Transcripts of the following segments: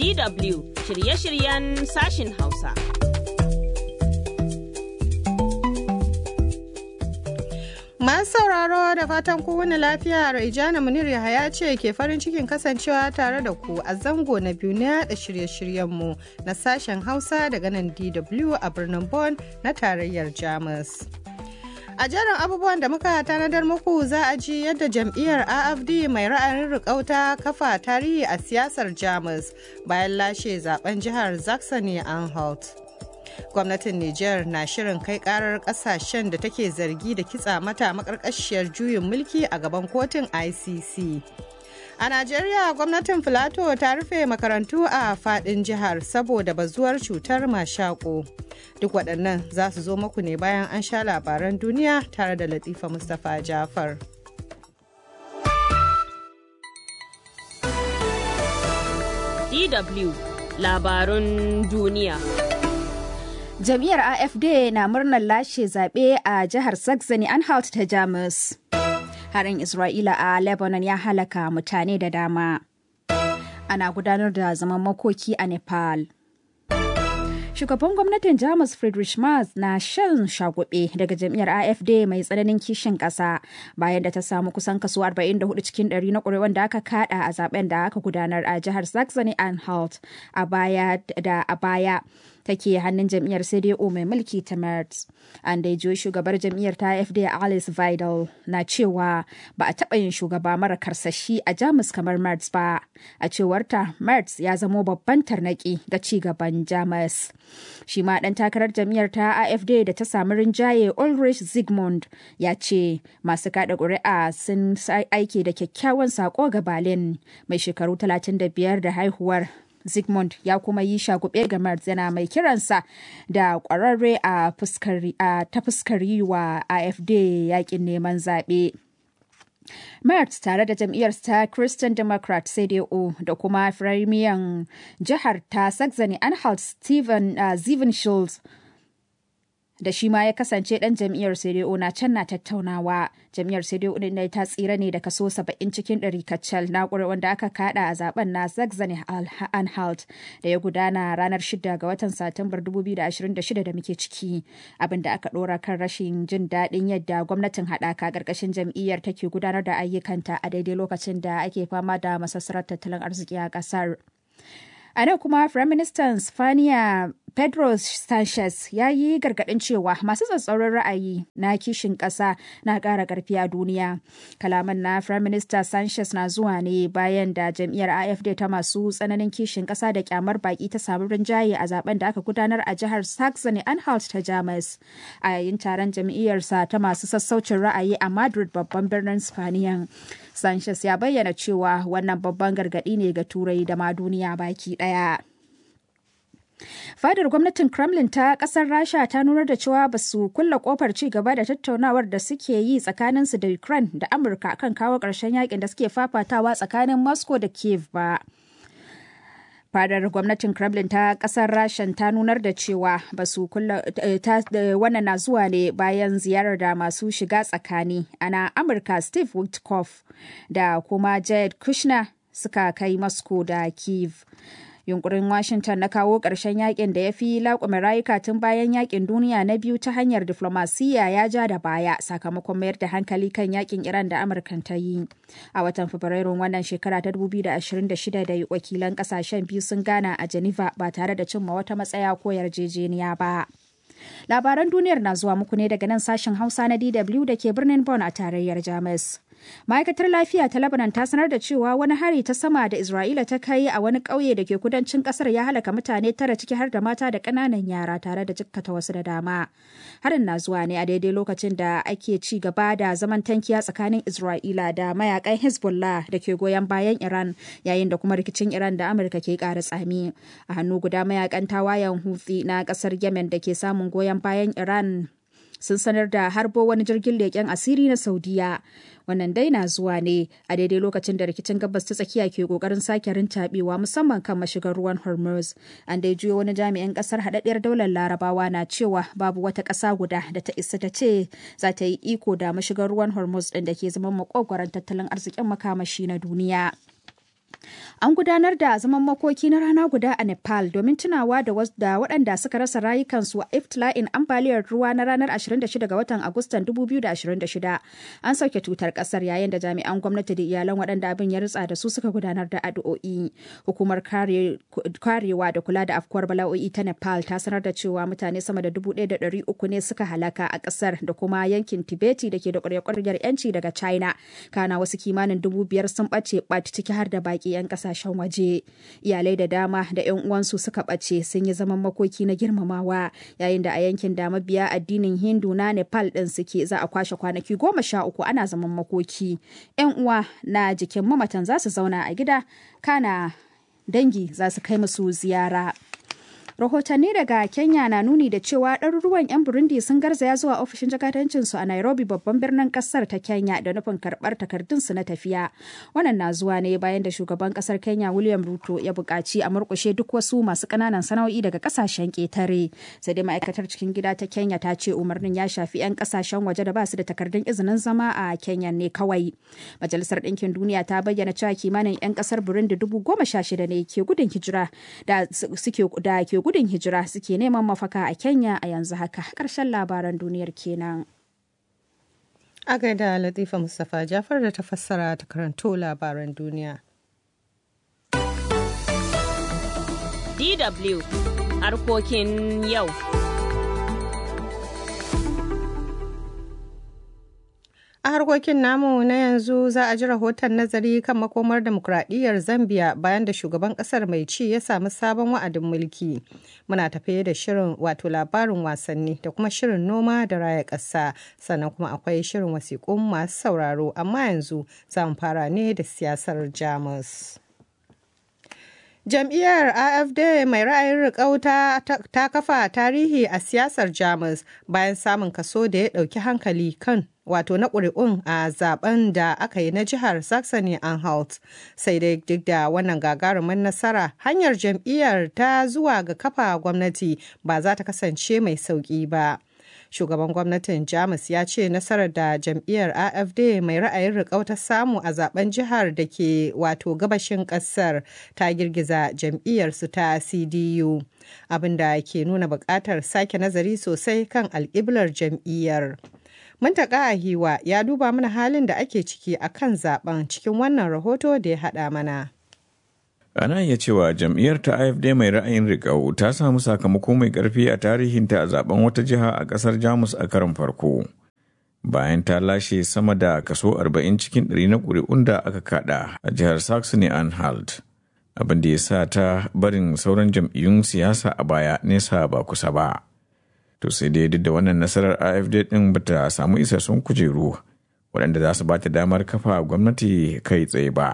DW shirye-shiryen sashin Hausa. Masu sauraro da fatan kowane lafiya Raijana Munir Yahaya ce ke farin cikin kasancewa tare da ku a zango na biyu na da shirye-shiryenmu na sashen Hausa daga nan DW a birnin Bonn na tarayyar Jamus. A jerin abubuwan da muka tanadar muku za a ji yadda jam'iyyar AFD mai ra'ayin rikauta kafa tarihi a siyasar Jamus bayan lashe zaben jihar Saxony-Anhalt. gwamnatin Nijar na shirin kai karar kasashen da take zargi da kitsa mata makarkashiyar juyin mulki a gaban kotun ICC. A Najeriya gwamnatin Filato ta rufe makarantu a fadin jihar saboda bazuwar cutar mashako. Duk waɗannan za su zo muku ne bayan an sha labaran duniya tare da Latifa Mustapha Jafar. DW labarun duniya. Jam'iyyar AFD na murnar lashe zaɓe a jihar Saxony-Anhalt ta Jamus. Harin Isra'ila a Lebanon ya halaka mutane da dama. Ana gudanar da zaman makoki a Nepal. Shugaban gwamnatin Jamus Friedrich Merz na shan shagube daga jam'iyyar AFD mai tsananin kishin ƙasa bayan da ta samu kusan kaso 44 cikin 100 na ƙuri'un da aka kada a zaben da aka gudanar a jihar Saxony-Anhalt a baya da a baya. take hannun jam'iyyar CDU mai mulki ta Merz. An dai jiyo shugabar jam'iyyar ta AFD Alice Vidal na cewa ba a taɓa yin shugaba mara karsashi a Jamus kamar Merz ba. A cewarta Merz ya zamo babban tarnaki ga ci gaban Jamus. Shi ma ɗan takarar jam'iyyar ta AFD da ta samu rinjaye Ulrich Zygmunt ya ce masu kaɗa ƙuri'a sun aike da kyakkyawan sako ga Berlin mai shekaru 35 da haihuwar Zygmunt ya kuma yi shagube ga Merz yana mai kiransa da kwararre a ta fuskar yi wa AFD yakin neman zaɓe. Merz tare da jam'iyyar ta Christian Democrat CDU da kuma firimiyan jihar ta Saxony-Anhalt Steven uh, Schulz da shi ma ya kasance dan jam'iyyar CDU na can na tattaunawa. Jam'iyyar CDU din dai ta tsira ne da kaso 70 cikin 100 kacal na wanda aka kada a zaben na Saxony Anhalt da ya gudana ranar 6 ga watan Satumbar 2026 da muke ciki. Abin da aka dora kan rashin jin daɗin yadda gwamnatin haɗaka ƙarƙashin jam'iyyar take gudanar da ayyukanta a daidai lokacin da ake fama da masassarar tattalin arziki a ƙasar. A nan kuma Firaministan Spaniya Pedro Sanchez ya yi gargaɗin cewa masu tsatsauran ra'ayi na kishin ƙasa na ƙara ƙarfi a duniya. Kalaman na Firaminista Sanchez na zuwa ne bayan da jam'iyyar AFD ta masu tsananin kishin ƙasa da kyamar baƙi ta samu rinjaye a zaben da aka gudanar a jihar Saxony-Anhalt ta Jamus. A yayin taron jam'iyyarsa ta masu sassaucin ra'ayi a Madrid babban birnin Spaniya. Sanchez ya bayyana cewa wannan babban gargaɗi ne ga Turai da ma duniya baki ɗaya. Fadar gwamnatin Kremlin ta kasar Rasha ta nunar da cewa ba su kulla kofar ci gaba da tattaunawar da suke yi tsakaninsu da Ukraine da Amurka kan kawo ƙarshen yakin da suke fafatawa tsakanin Moscow da Kiev ba. Fadar gwamnatin Kremlin ta kasar Rashan ta nunar da cewa ba su kulla wannan na zuwa ne bayan ziyarar da masu shiga tsakani ana Amurka Steve Witkoff da kuma Jared Kushner suka kai Moscow da Kiev. yunkurin washington na kawo ƙarshen yakin da ya fi laƙume rayuka tun bayan yakin duniya na biyu ta hanyar diflomasiyya ya ja da baya sakamakon mayar da hankali kan yakin iran da amurkan ta yi a watan fabrairun wannan shekara ta 2026 da wakilan ƙasashen biyu sun gana a geneva ba tare da cimma wata matsaya ko yarjejeniya ba labaran duniyar na zuwa muku ne daga nan sashen hausa na dw da ke birnin bonn a tarayyar jamus ma'aikatar lafiya ta lebanon ta sanar da cewa wani hari ta sama da isra'ila ta kai a wani ƙauye da ke kudancin ƙasar ya halaka mutane tara ciki har da mata da ƙananan yara tare da jikkata wasu da dama harin na zuwa ne a daidai lokacin da ake ci gaba da zaman tankiya tsakanin isra'ila da mayakan hezbollah da ke goyon bayan iran yayin da kuma rikicin iran da amurka ke ƙara tsami a hannu guda mayakan tawayen hutsi na ƙasar yemen da ke samun goyon bayan iran sun sanar da harbo wani jirgin leƙen asiri na saudiya wannan dai na zuwa ne a daidai lokacin da rikicin gabas ta tsakiya ke kokarin sake rintaɓewa musamman kan mashigar ruwan hormuz an dai juyo wani jami'in kasar haɗaɗɗiyar daular larabawa na cewa babu wata ƙasa guda da ta isa ta ce za ta yi iko da mashigar ruwan hormuz ɗin da ke zama makogwaron tattalin arzikin makamashi na duniya An gudanar da zaman makoki na rana guda a Nepal domin tunawa da waɗanda suka rasa rayukansu a iftila'in ambaliyar ruwa na ranar 26 ga watan Agustan 2026. An sauke tutar ƙasar yayin da jami'an gwamnati da iyalan waɗanda abin ya ritsa da su suka gudanar da addu'o'i. Hukumar karewa da kula da afkuwar bala'o'i ta Nepal ta sanar da cewa mutane sama da 1,300 ne suka halaka a ƙasar da kuma yankin Tibeti da ke da ƙwarya-ƙwaryar 'yanci daga China. Kana wasu kimanin dubu biyar sun ɓace ɓat ciki har da baƙi 'yan ƙasa kasashen waje iyalai da dama da 'yan uwansu suka ɓace sun yi zaman makoki na girmamawa yayin da a yankin da mabiya addinin hindu na nepal ɗin suke za a kwashe kwanaki goma sha uku ana zaman makoki 'yan uwa na jikin mamatan za su zauna a gida kana dangi za su kai musu ziyara rahotanni daga kenya na nuni da cewa ɗaruruwan 'yan burundi sun garzaya zuwa ofishin jakadancinsu a nairobi babban birnin ƙasar ta kenya da nufin karɓar takardunsu na tafiya wannan na zuwa ne bayan da shugaban ƙasar kenya william ruto ya buƙaci a murƙushe duk wasu masu ƙananan sana'o'i daga ƙasashen ƙetare sai dai ma'aikatar cikin gida ta kenya ta ce umarnin ya shafi 'yan ƙasashen waje da ba su da takardun izinin zama a kenya ne kawai majalisar ɗinkin duniya ta bayyana cewa kimanin 'yan ƙasar burundi dubu goma sha shida ne ke gudun hijira da suke da ke gudun hijira suke neman mafaka a Kenya a yanzu haka. Ƙarshen labaran duniyar kenan. A gaida Latifa Mustapha Jafar da ta fassara ta karanto labaran duniya. DW harkokin yau. A harkokin namu na yanzu za a ji rahoton nazari kan makomar demokuraɗiyyar Zambia bayan da shugaban ƙasar mai ci ya samu sabon wa'adin mulki. Muna tafiye da shirin wato labarin wasanni da kuma shirin noma da raya ƙasa sannan kuma akwai shirin wasiƙun masu sauraro amma yanzu za mu fara ne da siyasar Jamus. Jam'iyyar AFD mai ra'ayin riƙau ta kafa tarihi a siyasar Jamus bayan samun kaso da ya ɗauki hankali kan wato na ƙuri'un a zaben da aka yi na jihar Saxony Anhalt. Sai dai duk da wannan gagarumin nasara hanyar jam'iyyar ta zuwa ga kafa gwamnati ba za ta kasance mai sauƙi ba. shugaban gwamnatin jamus ya ce nasarar da jam'iyyar afd mai ra'ayin riƙau ta samu a zaben jihar da ke wato gabashin ƙasar ta girgiza jam'iyyarsu ta cdu abinda ke nuna buƙatar sake nazari sosai kan alƙiblar jam'iyyar muntaka hiwa ya duba mana halin da ake ciki a kan zaben cikin wannan rahoto da ya haɗa mana ana iya cewa jam'iyyar ta afd mai ra'ayin riƙau ta samu sakamako mai ƙarfi a tarihinta a zaben wata jiha a ƙasar jamus a karon farko bayan ta lashe sama da kaso 40 cikin 100 na ƙuri'un da aka kada a jihar saxony anhalt abin da ya sa ta barin sauran jam'iyyun siyasa a baya nesa ba kusa ba to sai dai duk da wannan nasarar afd ɗin bata samu isassun kujeru waɗanda za su ba ta damar kafa gwamnati kai tsaye ba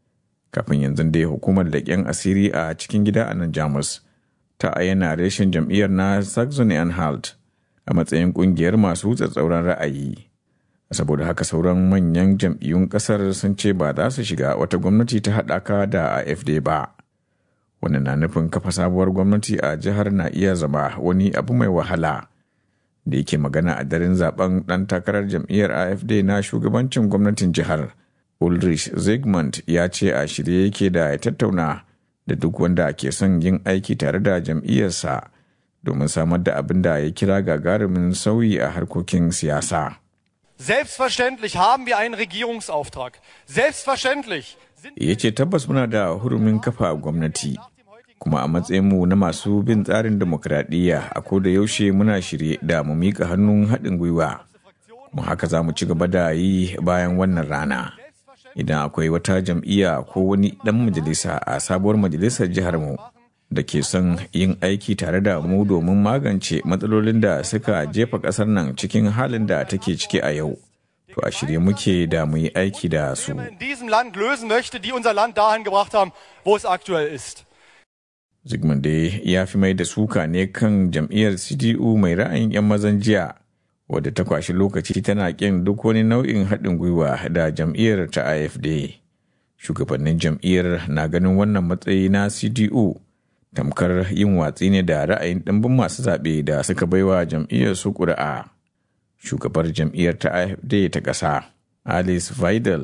kafin yanzu dai hukumar leƙen asiri a cikin gida a nan jamus ta ayyana reshen jam'iyyar na saxony anhalt a matsayin ƙungiyar masu tsatsauran ra'ayi saboda haka sauran manyan jam'iyyun ƙasar sun ce ba za su shiga wata gwamnati ta haɗaka da afd ba wannan na nufin kafa sabuwar gwamnati a jihar na iya zama wani abu mai wahala da yake magana a daren zaben ɗan takarar jam'iyyar afd na shugabancin gwamnatin jihar Ulrich Zygmunt ya ce a shirye yake da ya tattauna da duk wanda ke son yin aiki tare da jam'iyyarsa domin samar da abin da ya kira gagarumin sauyi a harkokin siyasa. Selbstverständlich haben wir einen Regierungsauftrag. Selbstverständlich. Ya ce tabbas muna da hurumin kafa gwamnati. Kuma a matsayinmu na masu bin tsarin demokradiyya a da yaushe muna shirye da mu miƙa hannun haɗin gwiwa. Mu haka za mu ci gaba da yi bayan wannan rana. idan akwai wata jam'iyya ko wani ɗan majalisa a sabuwar majalisar jihar mu da ke son yin aiki tare da mu domin magance matsalolin da suka jefa ƙasar nan cikin halin da take ciki a yau. To a shirye muke da mu yi aiki da su. in diesem Land lösen möchte, die unser Land dahin gebracht haben, wo es aktuell ist. Zygmunt dai ya fi mai da suka ne kan jam'iyyar CDU mai ra'ayin 'yan mazan jiya wadda ta kwashi lokaci tana ƙin duk wani nau'in haɗin gwiwa da jam'iyyar ta AFD. Shugabannin jam'iyyar na ganin wannan matsayi na CDU tamkar yin watsi ne da ra'ayin ɗimbin masu zaɓe da suka baiwa jam'iyyar su ƙuri'a. Shugabar jam'iyyar ta AFD ta ƙasa, Alice Vidal,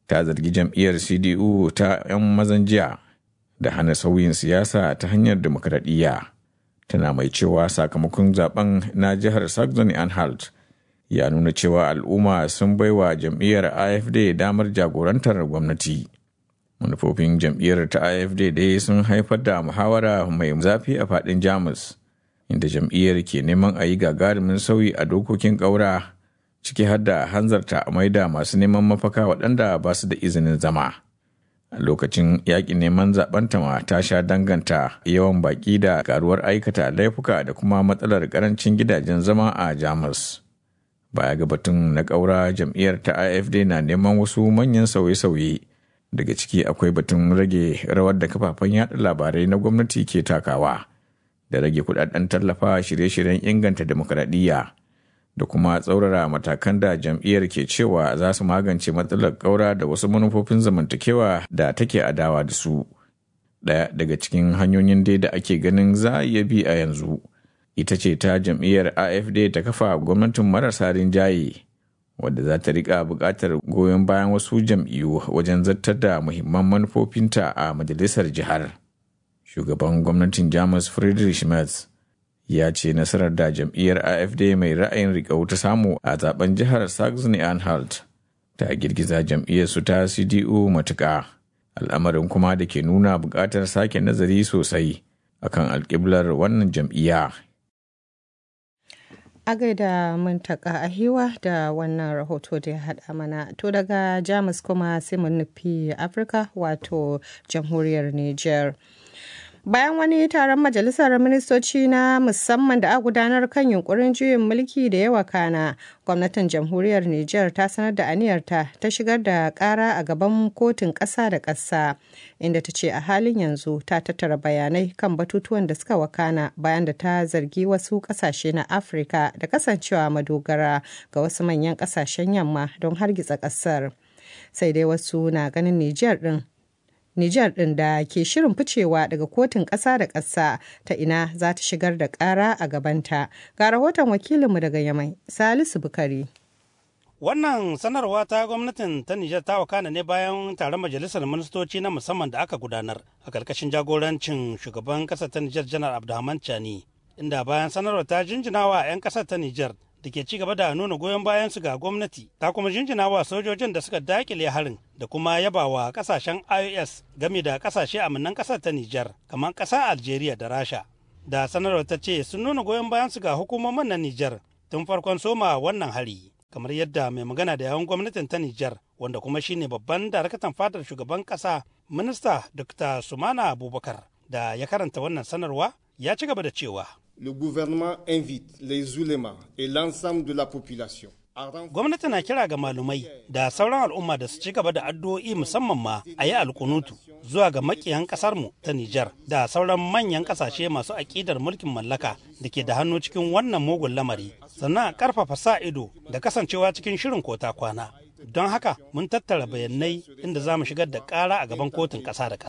ta zargi jam'iyyar cdu ta 'yan mazan jiya da hana sauyin siyasa ta hanyar demokradiyya tana mai cewa sakamakon zaben na jihar saxony anhalt ya nuna cewa al'umma sun baiwa jam'iyyar afd damar jagorantar gwamnati manufofin jam'iyyar ta afd dai sun haifar da muhawara mai zafi a fadin jamus inda jam'iyyar ke neman a yi gagarumin sauyi a dokokin ƙaura ciki har da hanzarta a maida masu neman mafaka waɗanda ba su da izinin zama a lokacin yaƙin neman zaben ma ta sha danganta yawan baƙi da karuwar aikata laifuka da kuma matsalar ƙarancin gidajen zama a jamus baya ga batun na ƙaura jam'iyyar ta afd na neman wasu manyan sauye-sauye daga ciki akwai batun rage rawar da kafafen yada labarai na gwamnati ke takawa da rage kudaden tallafa shirye-shiryen inganta demokradiyya da kuma tsaurara matakan da jam'iyyar ke cewa za su magance matsalar ƙaura da wasu manufofin zamantakewa da take adawa da su ɗaya daga cikin hanyoyin dai da ake ganin za a iya bi a yanzu ita ce ta jam'iyyar afd ta kafa gwamnatin marasa rinjaye wadda za ta rika buƙatar goyon bayan wasu jam'iyyu wajen zartar da muhimman manufofinta a majalisar jihar shugaban gwamnatin jamus friedrich merz ya ce nasarar da jam'iyyar afd mai ra'ayin riƙau ta samu a zaben jihar saxony anhalt ta girgiza jam'iyyar su ta cdu matuƙa al'amarin kuma da ke nuna buƙatar sake nazari sosai akan alƙiblar wannan jam'iyya a gaida muntaka a hiwa da wannan rahoto da ya haɗa mana to daga jamus kuma sai mu nufi afirka wato jamhuriyar niger bayan wani taron majalisar ministoci na musamman da a gudanar kan yunkurin juyin mulki da yawa kana gwamnatin jamhuriyar niger ta sanar da aniyarta ta shigar da kara a gaban kotun ƙasa da ƙasa inda ta ce a halin yanzu ta tattara bayanai kan batutuwan da suka wakana bayan da ta zargi wasu ƙasashe na afirka da kasancewa madogara ga wasu manyan ƙasashen yamma don hargitsa ƙasar sai dai wasu na ganin niger din Nijar ɗin da ke shirin ficewa daga kotun ƙasa da ƙasa ta ina za ta shigar da ƙara a gabanta. Ga rahoton wakilinmu daga Yamai, Salisu Bukari. Wannan sanarwa ta gwamnatin ta Nijar ta wakana ne bayan taron majalisar ministoci na musamman da aka gudanar a ƙarƙashin jagorancin shugaban ƙasar ta Nijar Janar Abdulrahman Chani. Inda bayan sanarwar ta jinjina wa 'yan ƙasar ta Nijar da ke ci gaba da nuna goyon bayan su ga gwamnati ta kuma jinjina wa sojojin da suka dakile harin da kuma yaba wa kasashen ios game da kasashe aminan kasar ta nijar kamar kasar algeria da rasha da sanarwar ta ce sun nuna goyon bayan su ga hukumomin na nijar tun farkon soma wannan hari kamar yadda mai magana da yawan gwamnatin ta nijar wanda kuma shine babban darakatan fadar shugaban kasa minista dr sumana abubakar da ya karanta wannan sanarwa ya ci gaba da cewa le gouvernement invite les ulémas et l'ensemble de la population Gwamnati na kira ga malumai da sauran al'umma da su ci gaba da addu'o'i musamman ma a yi alkunutu zuwa ga makiyan kasarmu ta Nijar da sauran manyan kasashe masu aƙidar mulkin mallaka da ke da hannu cikin wannan mugun lamari sannan a ƙarfafa sa ido da kasancewa cikin shirin kota kwana. Don haka mun tattara bayanai inda za mu shigar da ƙara a gaban kotun ƙasa da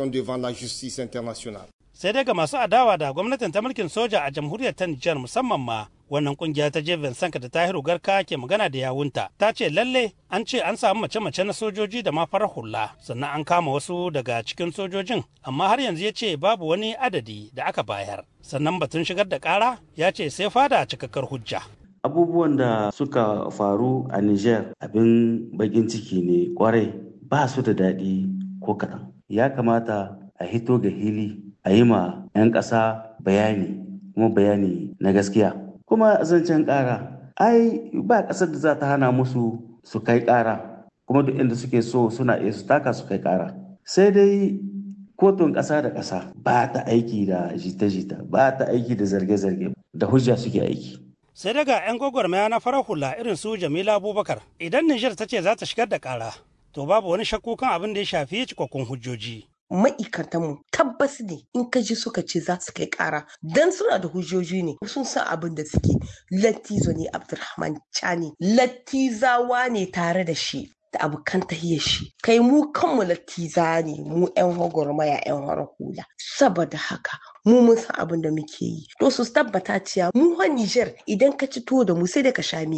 ƙasa. sai dai ga masu adawa da gwamnatin ta mulkin soja a jamhuriyar ta Nijar musamman ma wannan kungiya ta je Vincent da Tahiru Garka ke magana da yawunta ta ce lalle an ce an samu mace-mace na sojoji da ma farar hula sannan an kama wasu daga cikin sojojin amma har yanzu ya ce babu wani adadi da aka bayar sannan batun shigar da kara ya ce sai fada cikakkar hujja abubuwan da suka faru a Niger abin bakin ciki ne kwarai ba su da daɗi ko kaɗan ya kamata a hito ga hili a yi ma 'yan ƙasa bayani kuma bayani na gaskiya kuma zancen ƙara ai ba ƙasar da za ta hana musu su kai ƙara kuma duk inda suke so suna iya su taka su kai ƙara sai dai kotun ƙasa da ƙasa ba ta aiki da jita-jita ba ta aiki da zarge-zarge da hujja suke aiki sai daga 'yan gwagwarmaya na farar hula irin su jamila abubakar idan nijar ta ce za ta shigar da ƙara to babu wani shakku kan abin da ya shafi cikakkun hujjoji ma'aikatanmu tabbas ne in ka ji suka ce za su kai kara dan suna da hujjoji ne sun san abin da suke lattizo ne abdulrahman chani lattizawa ne tare da shi da abokan tahiyar shi kai mu kanmu lattiza ne mu yan gwagwarmaya yan hara hula saboda haka mu mun san abin da muke yi to su tabbata cewa mu ha Niger idan ka ci tuwo da mu sai da ka sha miya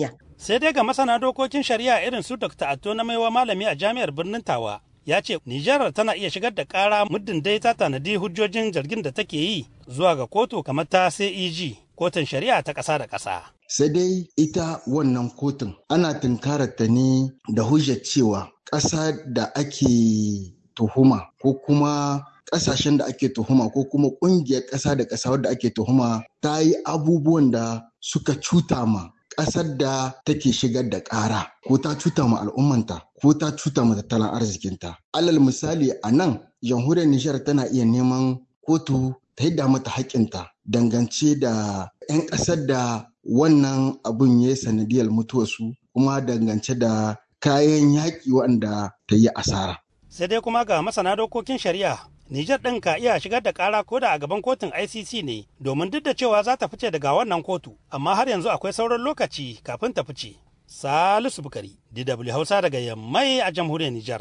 sai dai ga masana dokokin shari'a irin su dr atto na maiwa malami a jami'ar birnin tawa ya ce nijar tana iya shigar da kara muddin dai ta tanadi hujjojin zargin da take yi zuwa ga kotu kamar ta ceg kotun shari'a ta ƙasa da ƙasa sai dai ita wannan kotun ana tunkarar ta ne da hujjar cewa ƙasa da ake tuhuma ko kuma ƙasashen da ake tuhuma ko kuma ƙungiyar ƙasa da ƙasa wadda ake tuhuma ta yi abubuwan da suka cuta ma ƙasar da take shigar da ƙara ko ta cuta ma al'ummanta ko ta cuta ma tattalin arzikinta. Alal misali a nan jamhuriyar Nijar tana iya neman kotu ta hidda mata haƙƙinta dangance da 'yan ƙasar da wannan abun ya yi sanadiyar mutuwarsu kuma dangance da kayan yaƙi waɗanda ta yi asara. sai dai kuma ga masana dokokin shari'a Nijar ɗin ka iya shigar da ƙara ko da a gaban kotun ICC ne domin duk da cewa za ta fice daga wannan kotu amma har yanzu akwai sauran lokaci kafin ta fice. Salisu Bukari, DW Hausa daga Yammai a jamhuriyar Nijar.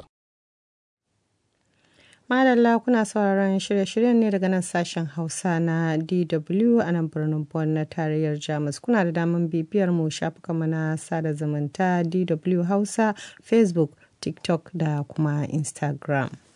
Madalla kuna sauraron shirye-shiryen ne daga nan sashen Hausa na DW a nan birnin Bonn na tarayyar Jamus. Kuna da damar bibiyar mu shafukanmu na sada zumunta DW Hausa, Facebook, TikTok da kuma Instagram.